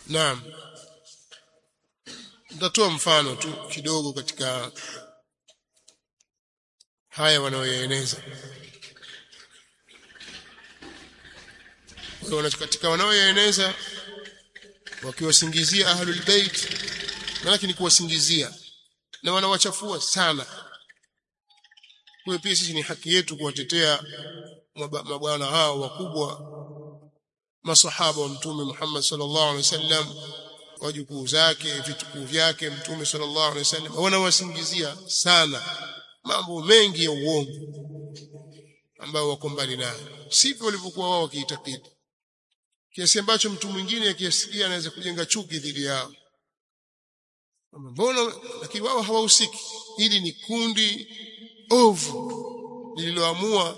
naam nitatoa mfano tu kidogo katika haya wanaoyaeneza wana katika wanaoyaeneza wakiwasingizia ahlul bait maana ni kuwasingizia na wanawachafua sana kwa pia sisi ni haki yetu kuwatetea mabwana hao wakubwa masahaba wa mtume Muhammad sallallahu alaihi wasallam wajukuu zake vitukuu vyake mtume sallallahu alaihi wasallam wanawasingizia sana mambo mengi ya uongo ambao wako mbali nayo sivyo walivyokuwa wao wakiitakidi kiasi ambacho mtu mwingine akisikia anaweza kujenga chuki dhidi yao mbona lakini wao hawahusiki hili ni kundi ovu lililoamua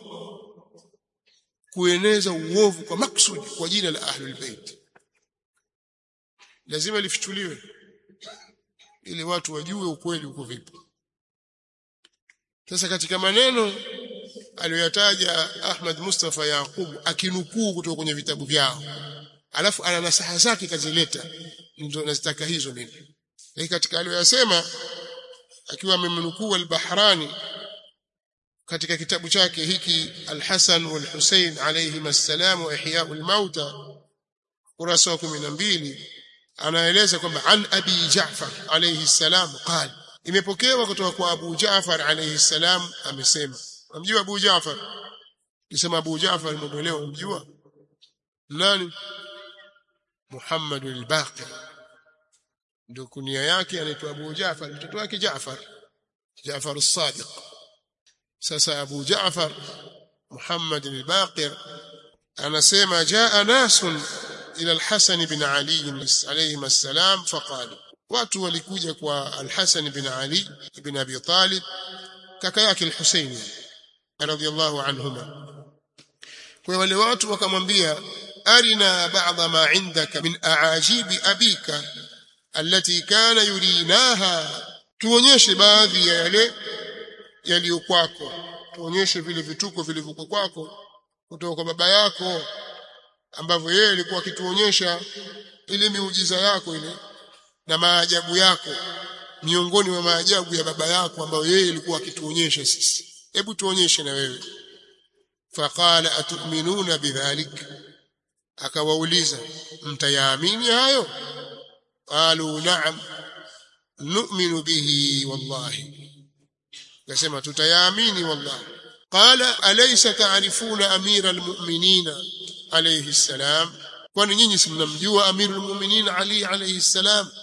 kueneza uovu kwa maksudi kwa jina la ahlul bait lazima lifichuliwe ili watu wajue ukweli uko vipi sasa katika maneno aliyoyataja Ahmad Mustafa Yaqub akinukuu kutoka kwenye vitabu vyao alafu ana nasaha zake kazileta ndio nazitaka hizo mimi lakini katika aliyoyasema akiwa amemnukuu al-Bahrani katika kitabu chake hiki Al-Hasan wal-Husayn alayhim assalam wa ihya'ul mauta kurasa wa 12 anaeleza kwamba an abi Ja'far alayhi salam qala imepokewa kutoka kwa Abu Ja'far alayhi salam amesema unamjua Abu Ja'far kisema Abu Ja'far mwenyewe unamjua nani Muhammad al-Baqir ndio kunia yake anaitwa Abu Ja'far mtoto wake Ja'far Ja'far as-Sadiq sasa Abu Ja'far Muhammad al-Baqir anasema jaa nasun ila al-Hasan bin Ali alayhi assalam faqalu watu walikuja kwa al-Hasan bin Ali ibn Abi Talib kaka yake al-Husayn radiyallahu anhuma kwa wale watu wakamwambia arina ba'dha ma indaka min aajibi abika allati kana yurinaha tuonyeshe baadhi ya yale yaliyo kwako tuonyeshe vile vituko vilivyokuwa kwako kutoka kwa baba yako ambavyo yeye alikuwa akituonyesha ile miujiza yako ile na maajabu yako miongoni mwa maajabu ya baba yako ambayo yeye alikuwa akituonyesha sisi hebu tuonyeshe na wewe faqala atu'minuna bidhalik akawauliza mtayaamini hayo qalu na'am nu'minu bihi wallahi akasema tutayaamini wallahi qala alaysa ta'rifuna amira almu'minina alayhi salam kwani nyinyi si mnamjua amirul mu'minin ali alayhi salam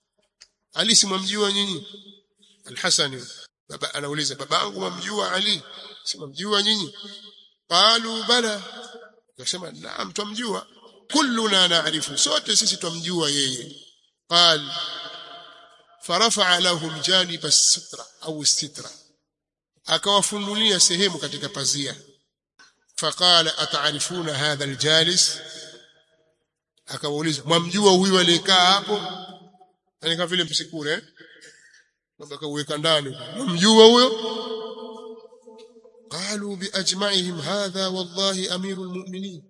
ali si mnamjua nyinyi alhasan baba anauliza babangu mamjua ali si mnamjua nyinyi qalu bala akasema naam tumjua kulluna na'rifu sote sisi tumjua yeye qal فرفع لهم جانب السترة أو السترة akawafunulia sehemu katika pazia faqala ataarifuna hadha aljalis akawauliza mwamjua huyu aliyekaa hapo yani kama vile msikure eh labda kauweka ndani mwamjua huyo qalu biajma'ihim hadha wallahi amirul mu'minin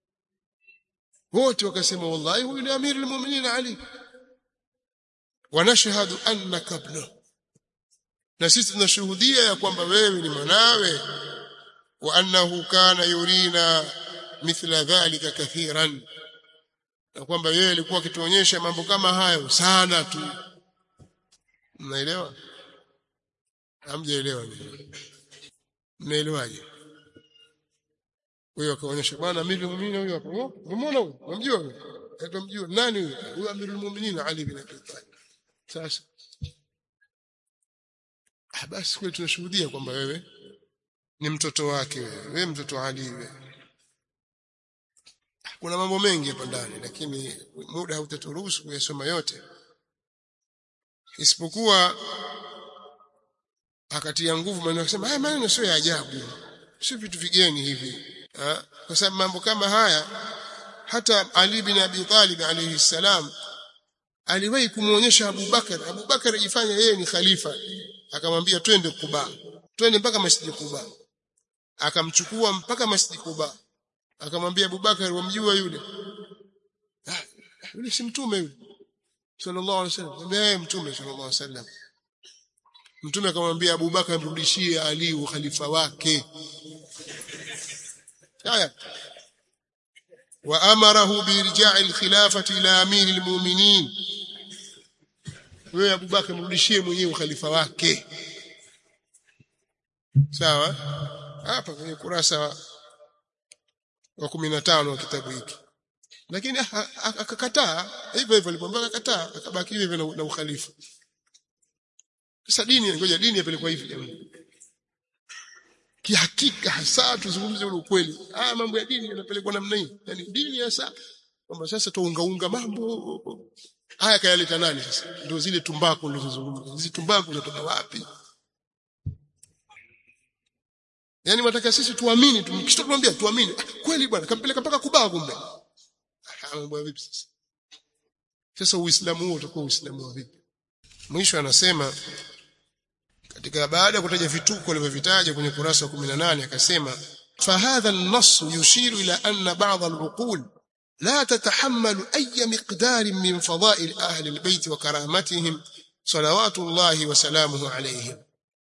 wote wakasema wallahi huyu ni amirul mu'minin ali wanashhadu annaka ibnuhu na sisi tunashuhudia ya kwamba wewe ni mwanawe wa annahu kana yurina mithla dhalika kathiran na kwamba yeye alikuwa akituonyesha mambo kama hayo sana tu mnaelewa hamjaelewa mnaelewaje huyo akaonyesha bwana amiri muumini huyo hapo umeona huyo unamjua huyo atamjua nani huyo huyo amirul muuminin ali bin abi talib sasa ah basi kweli tunashuhudia kwamba wewe ni mtoto wake wewe wewe mtoto wa Ali wewe kuna mambo mengi hapa ndani lakini muda hautaturuhusu kuyasoma yote isipokuwa akatia nguvu maneno akasema haya maneno sio ya ajabu sio vitu vigeni hivi ha? kwa sababu mambo kama haya hata Ali bin Abi Talib alayhi salam aliwahi kumuonyesha Abu Bakar Abu Bakar ajifanya yeye ni khalifa akamwambia twende Kuba twende mpaka Masjid Kuba akamchukua mpaka Masjid Kuba akamwambia Abu Bakar wamjua yule yule si mtume yule sallallahu alaihi wasallam yeye mtume sallallahu alaihi wasallam mtume akamwambia Abubakar amrudishie Ali ukhalifa wake haya wa amarahu birja'i alkhilafati ila amir almu'minin wewe Abubakar mrudishie mwenyewe ukhalifa wake sawa hapa kwenye kurasa wa 15 wa kitabu hiki lakini akakataa hivyo hivyo alipomwambia akakataa akabaki hivyo na, na ukhalifa sasa dini ngoja dini yapelekwa hivi jamani kihakika hasa tuzungumze ule ukweli ah mambo ya dini yanapelekwa namna hii yani dini hasa kwamba sasa tuungaunga mambo haya kayaleta nani sasa ndio zile tumbaku nilizozungumza hizi tumbaku zinatoka wapi yani wataka sisi tuamini tukishakwambia tuamini kweli bwana kampeleka mpaka kubaa kumbe mambo vipi sasa sasa uislamu huo utakuwa uislamu wa vipi mwisho anasema katika baada ya kutaja vituko alivyovitaja kwenye kurasa wa 18 akasema فهذا النص يشير إلى أن بعض العقول لا تتحمل أي مقدار من فضائل أهل البيت وكرامتهم صلوات الله وسلامه عليهم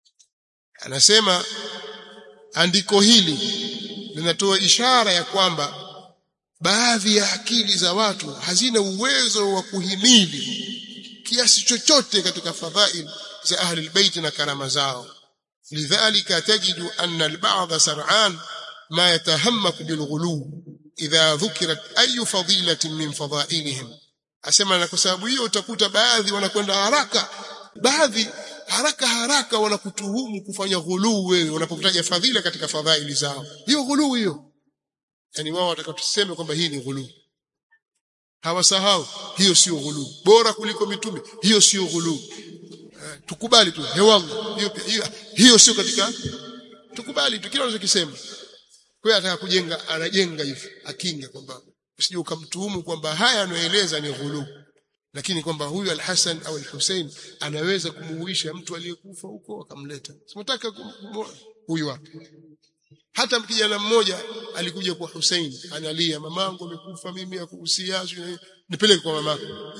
anasema andiko hili linatoa ishara ya kwamba baadhi ya akili za watu hazina uwezo wa kuhimili kiasi chochote katika fadhail za ahli albayt na karama zao lidhalika tajidu anna alba'd sar'an ma yatahammak bilghulu idha dhukirat ayu fadilatin min fadailihim asema na kwa sababu hiyo utakuta baadhi wanakwenda haraka baadhi haraka haraka wanakutuhumu kufanya ghuluu wewe unapokutaja fadhila katika fadhaili zao hiyo ghuluu hiyo yani wao wataka tuseme kwamba hii ni ghuluu hawasahau hiyo sio ghuluu bora kuliko mitume hiyo sio ghuluu tukubali tu hewanga hiyo hiyo, hiyo sio katika tukubali tu kile unachokisema kwa ataka kujenga anajenga hivi akinga kwamba usije ukamtuhumu kwamba haya anayoeleza ni ghuluu lakini kwamba huyu al-Hasan au al-Hussein anaweza kumuuisha mtu aliyekufa huko akamleta simtaka huyu hapa hata kijana mmoja alikuja kwa Hussein analia mamangu amekufa mimi akuhusia nipeleke kwa mamako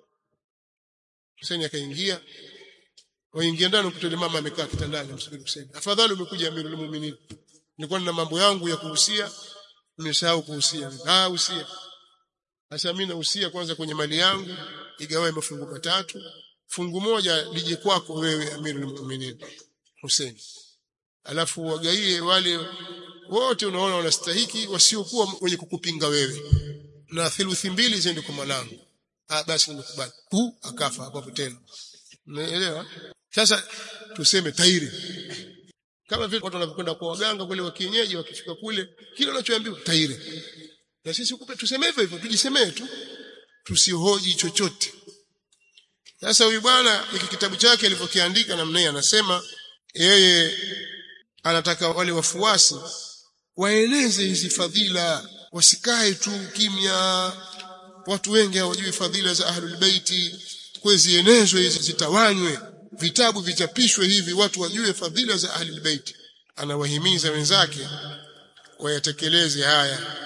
Hussein akaingia waingia ndani kutole mama amekaa kitandani msubiri Hussein afadhali umekuja amirul mu'minin nilikuwa nina mambo yangu ya kuhusia nimesahau kuhusia ah usia sasa mimi nahusia kwanza kwenye mali yangu igawae mafungu matatu fungu moja lije kwako wewe amirul mu'minin Hussein alafu wagaie wale wote unaona wanastahiki wasiokuwa wenye kukupinga wewe na theluthi mbili ziende kwa mwanangu ah basi nimekubali hu akafa hapo tena unaelewa sasa tuseme tairi kama vile watu wanavyokwenda kwa waganga kule wa kienyeji wakifika kule kile unachoambiwa tairi na sisi ukupe tuseme hivyo hivyo tujisemee tu tusihoji chochote sasa huyu bwana hiki kitabu chake alivyokiandika namna hii anasema yeye anataka wale wafuasi waeleze hizi fadhila wasikae tu kimya watu wengi hawajui fadhila za ahlul baiti kwa zienezwe hizi zitawanywe vitabu vichapishwe hivi watu wajue fadhila za ahlul baiti anawahimiza wenzake wayatekeleze haya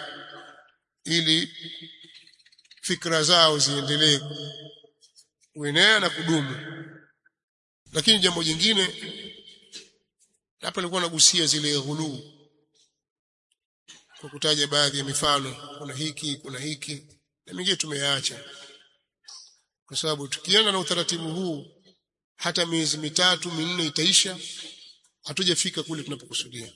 ili fikra zao ziendelee kuenea na kudumu lakini jambo jingine hapa nilikuwa nagusia zile ghuluu kwa kutaja baadhi ya mifano kuna hiki kuna hiki na mingine tumeyaacha kwa sababu tukienda na utaratibu huu hata miezi mitatu minne itaisha hatujafika kule tunapokusudia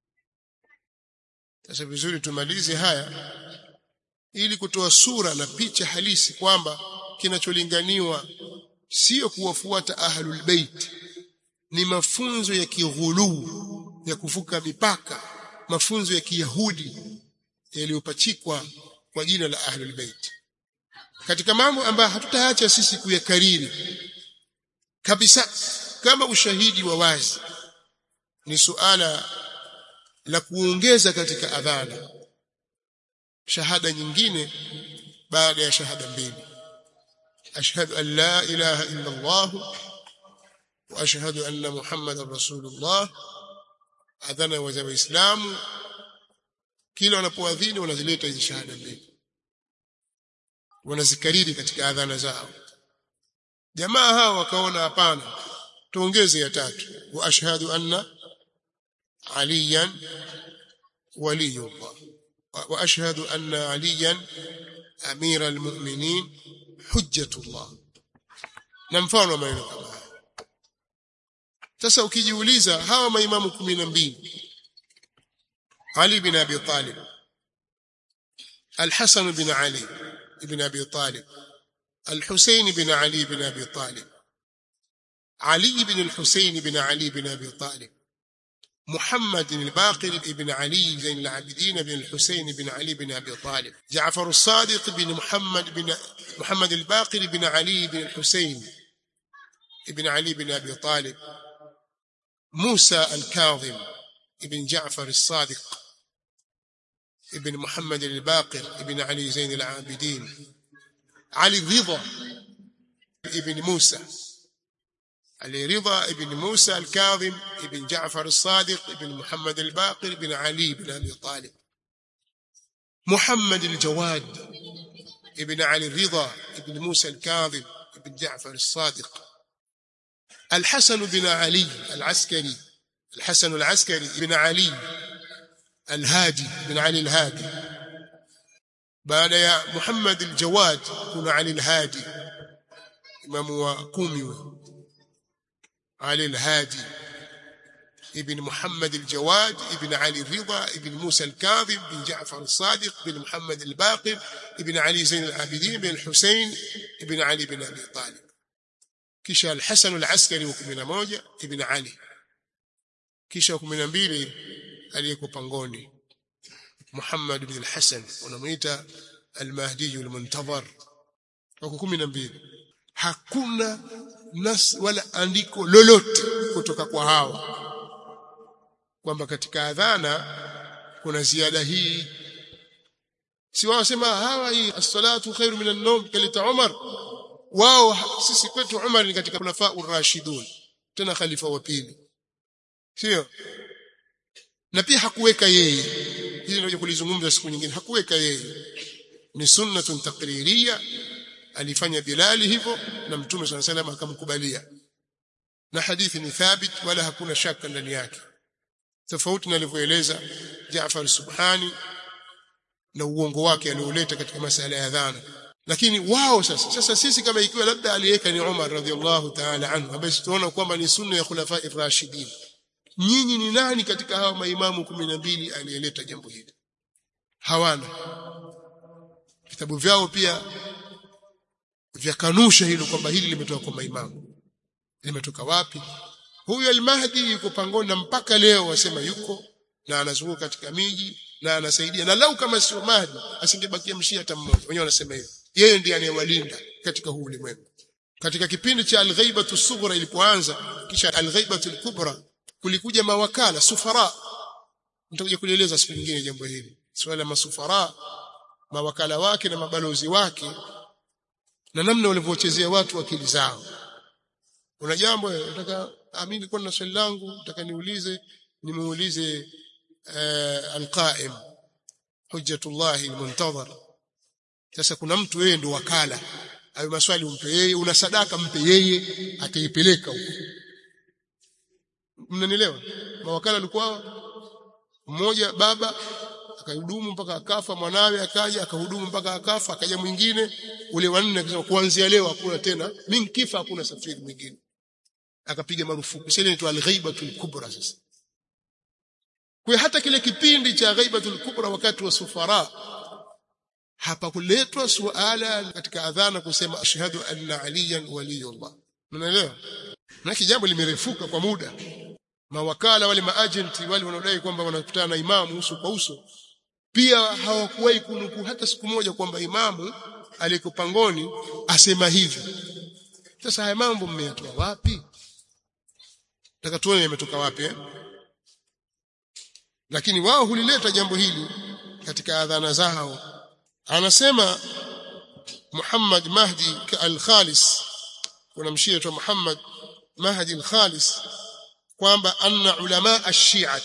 sasa vizuri tumalize haya ili kutoa sura na picha halisi kwamba kinacholinganiwa sio kuwafuata ahlul bait ni mafunzo ya kighuluu ya kuvuka mipaka mafunzo ya kiyahudi yaliyopachikwa kwa jina la ahlul bait katika mambo ambayo hatutaacha sisi kuyakariri kabisa kama ushahidi wa wazi ni suala la kuongeza katika adhana shahada nyingine baada ya shahada mbili ashhadu an la ilaha illa Allah wa ashhadu anna muhammadar rasulullah adhana wa waislamu kila wanapoadhini wanazileta hizi shahada mbili wanazikariri katika adhana zao jamaa hao wakaona hapana tuongeze ya tatu wa ashhadu anna aliyan waliyullah wa ashhadu anna aliyan amira almu'minin hujjatullah na mfano wa maneno kama haya sasa ukijiuliza hawa maimamu 12 Ali bin Abi Talib Al-Hasan bin Ali ibn Abi Talib Al-Husayn bin Ali bin Abi Talib علي بن الحسين بن علي بن أبي طالب محمد الباقر بن علي زين العابدين بن الحسين بن علي بن أبي طالب جعفر الصادق بن محمد بن محمد الباقر بن علي بن الحسين بن علي بن أبي طالب موسى الكاظم بن جعفر الصادق ابن محمد الباقر ابن علي زين العابدين علي الرضا ابن موسى علي رضا ابن موسى الكاظم ابن جعفر الصادق ابن محمد الباقر ابن علي بن أبي طالب محمد الجواد ابن علي الرضا ابن موسى الكاظم ابن جعفر الصادق الحسن بن علي العسكري الحسن العسكري بن علي الهادي بن علي الهادي بعد يا محمد الجواد كن علي الهادي إمام وكومي علي الهادي ابن محمد الجواد ابن علي الرضا ابن موسى الكاظم بن جعفر الصادق بن محمد الباقر ابن علي زين العابدين بن الحسين ابن علي بن أبي طالب kisha al-Hasan al-Askari wa 11 ibn Ali kisha 12 aliyeko pangoni Muhammad ibn al-Hasan wanamuita al-Mahdi al-Muntazar wa 12 hakuna nas wala andiko lolote kutoka kwa hawa kwamba katika adhana kuna ziada hii si wao sema hawa hii as-salatu khairu min an-nawm kalita Umar wao sisi kwetu Umar ni katika khulafa urashidun tena khalifa wa pili sio na pia hakuweka yeye hili ndio kulizungumza siku nyingine hakuweka yeye ni sunnatun taqririya alifanya Bilali hivyo na Mtume صلى الله عليه akamkubalia na hadithi ni thabit wala hakuna shaka ndani yake tofauti na alivyoeleza Jaafar Subhani na uongo wake alioleta katika masala ya dhana lakini wao sasa sasa sisi kama ikiwa labda aliweka ni Umar radhiallahu ta'ala anhu ambaye tunaona kwamba ni sunna ya khulafa ar-rashidin nyinyi ni nani katika hawa maimamu 12 aliyeleta jambo hili hawana vitabu vyao pia vyakanusha hilo kwamba hili limetoka kwa maimamu limetoka wapi huyu al-Mahdi yuko pangoni na mpaka leo wasema yuko na anazunguka katika miji na anasaidia na lau kama sio Mahdi asingebakia mshia hata mmoja wenyewe wanasema hivyo yeye ndiye anayewalinda katika huu ulimwengu katika kipindi cha al-ghaibatu sughra ilipoanza kisha al-ghaibatu al-kubra kulikuja mawakala sufara nitakuja kulieleza siku nyingine jambo hili swala la masufara mawakala wake na mabalozi wake na namna walivyochezea watu akili zao kuna jambo nataka mimi nilikuwa na swali langu nataka niulize nimuulize uh, al-qa'im hujjatullah al-muntazir sasa kuna mtu yeye ndo wakala hayo maswali umpe yeye una sadaka mpe yeye ataipeleka huko mnanielewa mawakala walikuwa mmoja baba akahudumu mpaka akafa mwanawe akaja akahudumu mpaka akafa akaja mwingine ule wanne akasema kuanzia leo hakuna tena mimi kifa hakuna safiri mwingine akapiga marufuku sasa inaitwa al-ghaibatul kubra sasa kwa hata kile kipindi cha ghaibatul kubra wakati wa sufara hapakuletwa suala katika adhana kusema ashhadu anna aliyan waliyullah unaelewa na jambo limerefuka kwa muda mawakala wale maagenti wale wanaodai kwamba wanakutana na imamu uso kwa uso pia hawakuwahi kunukuu hata siku moja kwamba imamu aliyeko pangoni asema hivyo sasa haya mambo mmeyatoa wapi nataka tuone yametoka wapi eh? lakini wao hulileta jambo hili katika adhana zao anasema Muhammad Mahdi al-Khalis kuna mshia tu Muhammad Mahdi al-Khalis kwamba anna ulama ash-Shi'ah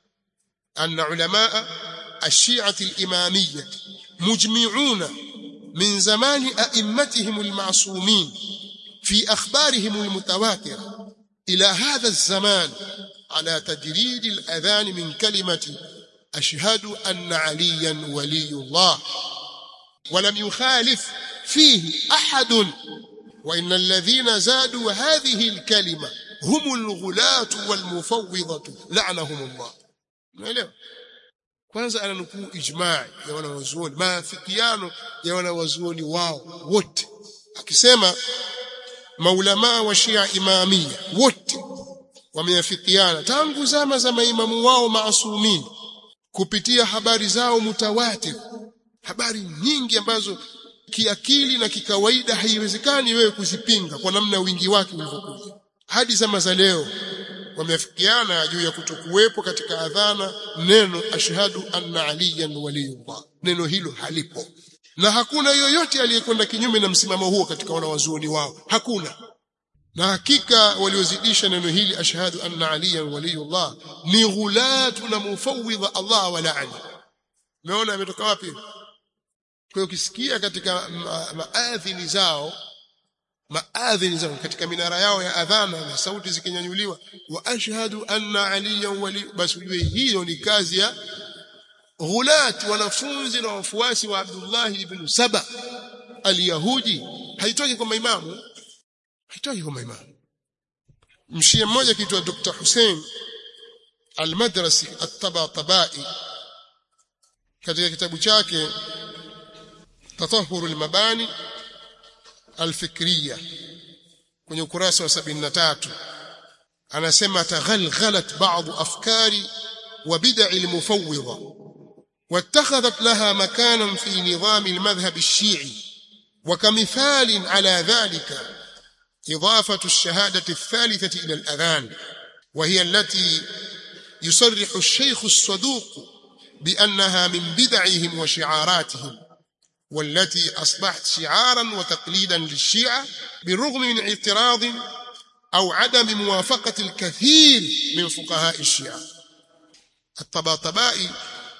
anna ulama ash-Shi'ah al-Imamiyyah mujmi'una min zamani a'immatihim al-ma'sumin fi akhbarihim al-mutawatira ila hadha az-zaman ala tajrid al-adhan min kalimati ashhadu anna aliyan waliyullah ولم يخالف فيه أحد وإن الذين زادوا هذه الكلمة هم الغلاة والمفوضة لعنهم الله unaelewa kwanza ananukuu ijmaa ya wanawazuoni maafikiano ya wanawazuoni wao wote akisema maulamaa wa Shia imamia wote wameafikiana tangu zama za maimamu wao maasumini kupitia habari zao mutawatir habari nyingi ambazo kiakili na kikawaida haiwezekani wewe kuzipinga kwa namna wingi wake ulivyokuja hadi zama za leo wameafikiana juu ya kutokuwepo katika adhana neno ashhadu anna aliyan waliyullah neno hilo halipo na hakuna yoyote aliyekwenda kinyume na msimamo huo katika wanawazuoni wao hakuna na hakika waliozidisha neno hili ashhadu anna aliyan waliyullah ni ghulatu na mufawidha Allah wa laani umeona ametoka wapi kwa hiyo ukisikia katika ma maadhini zao maadhini zao katika minara yao ya adhana na sauti zikinyanyuliwa wa ashhadu anna aliyan wali basi ujue hiyo ni kazi ya ghulat wanafunzi na wafuasi wa Abdullah ibn Saba al-Yahudi haitoki kwa maimamu haitoki kwa maimamu mshia mmoja kiitwa Dr. Hussein al-Madrasi at-Tabatabai katika kitabu chake tatahuru al-mabani al-fikriya kwenye ukurasa wa 73 anasema taghalghalat ba'd afkari wa bid'a al-mufawwidha واتخذت لها مكانا في نظام المذهب الشيعي وكمثال على ذلك إضافة الشهادة الثالثة إلى الأذان وهي التي يصرح الشيخ الصدوق بأنها من بدعهم وشعاراتهم والتي أصبحت شعارا وتقليدا للشيعة بالرغم من اعتراض أو عدم موافقة الكثير من فقهاء الشيعة الطباطبائي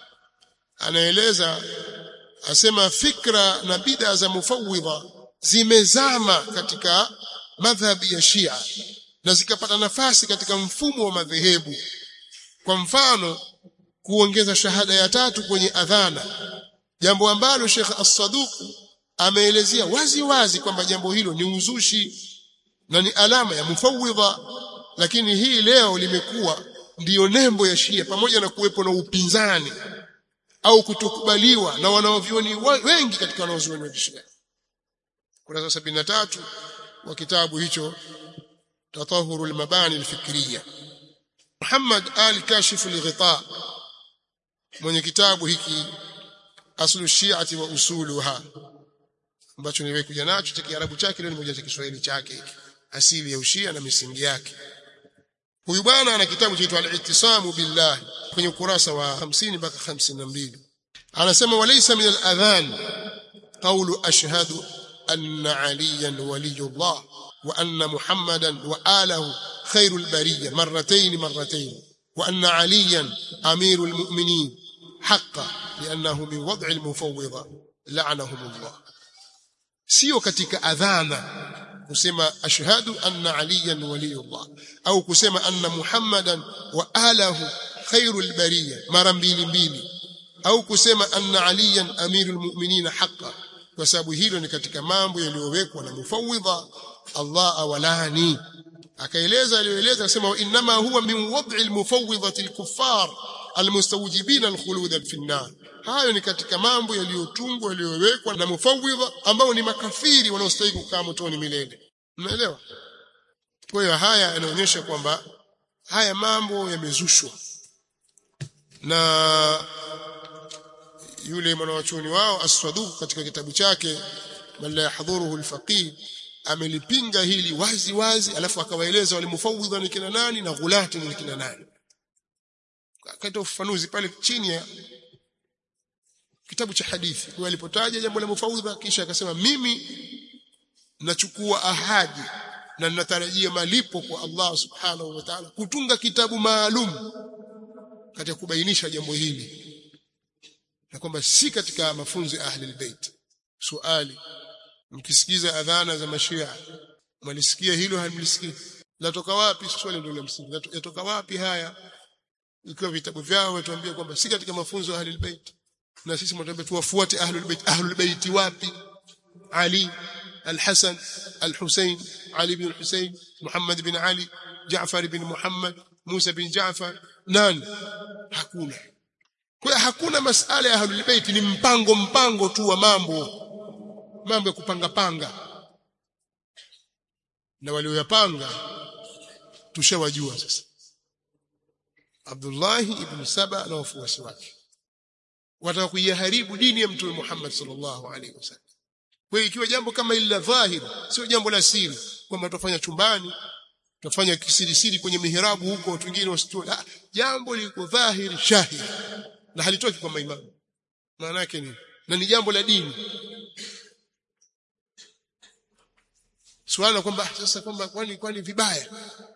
anaeleza asema fikra na bid'a za mufawwidha zimezama katika madhhabi ya Shia na zikapata nafasi katika mfumo wa madhehebu kwa mfano kuongeza shahada ya tatu kwenye adhana jambo ambalo Sheikh As-Saduq ameelezea wazi wazi kwamba jambo hilo ni uzushi na ni alama ya mufawwidha lakini hii leo limekuwa ndiyo nembo ya Shia pamoja na kuwepo na upinzani au kutokubaliwa na wanaovioni wengi katika wanaozuoni wa Shia kurasa 73 wa kitabu hicho tatahuru al-mabani al-fikriya Muhammad al-Kashif al-Ghita mwenye kitabu hiki aslu shi'ati wa usuluha ambacho niwekuja nacho cha Kiarabu chake leo nimoja cha Kiswahili chake hiki asili ya ushia na misingi yake huyu bwana ana kitabu chaitwa al-ittisamu billah kwenye ukurasa wa 50 mpaka 52 anasema walaysa min al-adhan qawlu ashhadu anna aliyan waliyullah wa anna muhammadan wa alahu khairul bariyya marratayn marratayn wa anna aliyan amirul mu'minin haqqan li'annahu min wad'i al-mufawwidha la'anahum Allah sio katika adhana kusema ashhadu anna aliyan waliyullah au kusema anna muhammadan wa alahu khairul bariyya mara mbili mbili au kusema anna aliyan amirul mu'minin haqqan kwa sababu hilo ni katika mambo yaliyowekwa na mufawwidha Allah awalani akaeleza aliyoeleza akasema inma huwa min wad'i almufawwidhati alkuffar almustawjibin alkhulud fi an-nar hayo ni katika mambo yaliyotungwa yaliyowekwa na mufawwidha ambao ni makafiri wanaostahili kukaa motoni milele unaelewa kwa hiyo haya yanaonyesha kwamba haya mambo yamezushwa na yule mwanawachuoni wao as-Saduq katika kitabu chake man la yahdhuruhu al-faqih amelipinga hili wazi wazi alafu akawaeleza wale mufawwidha ni kina nani na ghulati ni kina nani akatoa ufafanuzi pale chini ya kitabu cha hadithi kwa alipotaja jambo la mufawwidha kisha akasema mimi nachukua ahadi na ninatarajia malipo kwa Allah subhanahu wa ta'ala kutunga kitabu maalum katika kubainisha jambo hili na kwamba si katika mafunzo ya ahli albayt swali mkisikiza adhana za mashia mlisikia hilo hamlisikii latoka wapi swali ndio la msingi yatoka wapi haya ikiwa vitabu vyao watuambia kwamba si katika mafunzo ya ahlul bait na sisi mtuambia tuwafuate ahlul bait ahlul bait wapi ali الحسن الحسين علي بن الحسين محمد بن علي جعفر بن محمد موسى بن جعفر nani hakuna kwa hakuna masala ya ahlul bait ni mpango mpango tu wa mambo mambo ya kupanga panga na walioyapanga tushawajua sasa Abdullah ibn Saba na wafuasi wake wataka kuiharibu dini ya Mtume Muhammad sallallahu alaihi wasallam kwa hiyo ikiwa jambo kama hili la dhahiri sio jambo la siri kwamba tutafanya chumbani tutafanya kisirisiri kwenye mihirabu huko watu wengine wasitue ah, jambo liko dhahiri shahiri na halitoki kwa maimamu maana yake ni na ni jambo la dini swala kwamba sasa kwamba kwani kwani vibaya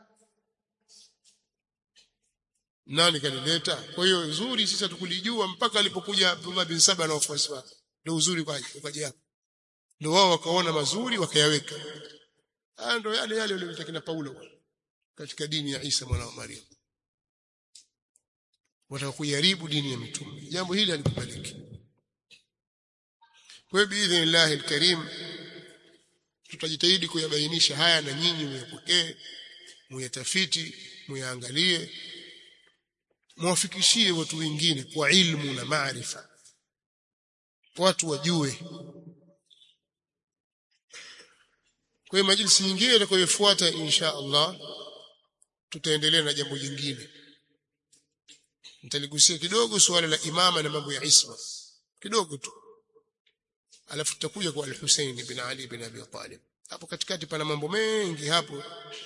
nani kalileta kwa hiyo uzuri sisi tukulijua mpaka alipokuja Abdullah bin Saba na wafuasi wake ndio uzuri kwaje ukaje hapo ndio wao wakaona mazuri wakayaweka haya ndio yale yale waliyotaka kina Paulo katika dini ya Isa mwana wa Maria wataka kuiharibu dini ya mitume jambo hili halikubaliki kwa hiyo biidhnillah alkarim tutajitahidi kuyabainisha haya na nyinyi muyapokee muyatafiti muyaangalie muwafikishie watu wengine kwa ilmu na maarifa watu wajue kwa hiyo majlisi nyingine itakayofuata insha Allah tutaendelea na jambo jingine nitaligusia kidogo suala la imama na mambo ya isma kidogo tu alafu tutakuja kwa al-Hussein ibn Ali ibn Abi Talib hapo katikati pana mambo mengi hapo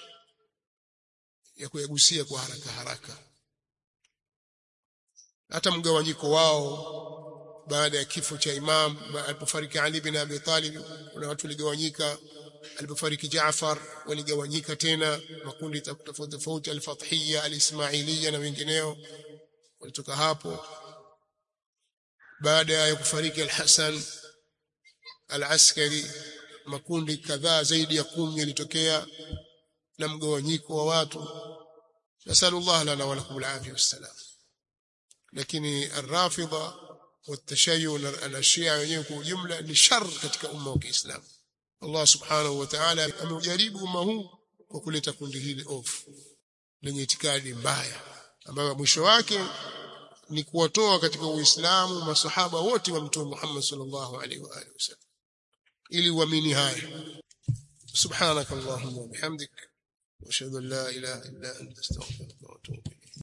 ya kuyagusia kwa haraka haraka hata mgawanyiko wao baada ya kifo cha imam alipofariki Ali bin Abi Talib kuna watu waligawanyika alipofariki Jaafar waligawanyika tena makundi tofauti tofauti al-Fathiyya al-Ismailiyya na wengineo walitoka hapo baada ya kufariki al-Hasan al-Askari makundi kadhaa zaidi ya kumi yalitokea na mgawanyiko wa watu nasallallahu lana wa lakum al-afiyah wassalam lakini ar-rafidha والتشيع na Shia wenyewe kwa ujumla ni shar katika umma wa Kiislamu Allah subhanahu wa ta'ala ameujaribu umma huu kwa kuleta kundi hili ofu lenye itikadi mbaya ambayo mwisho wake ni kuwatoa katika Uislamu masahaba wote wa Mtume Muhammad sallallahu alaihi wa alihi wasallam ili uamini haya subhanakallahumma wa bihamdik wa ashhadu an la ilaha illa anta astaghfiruka wa atubu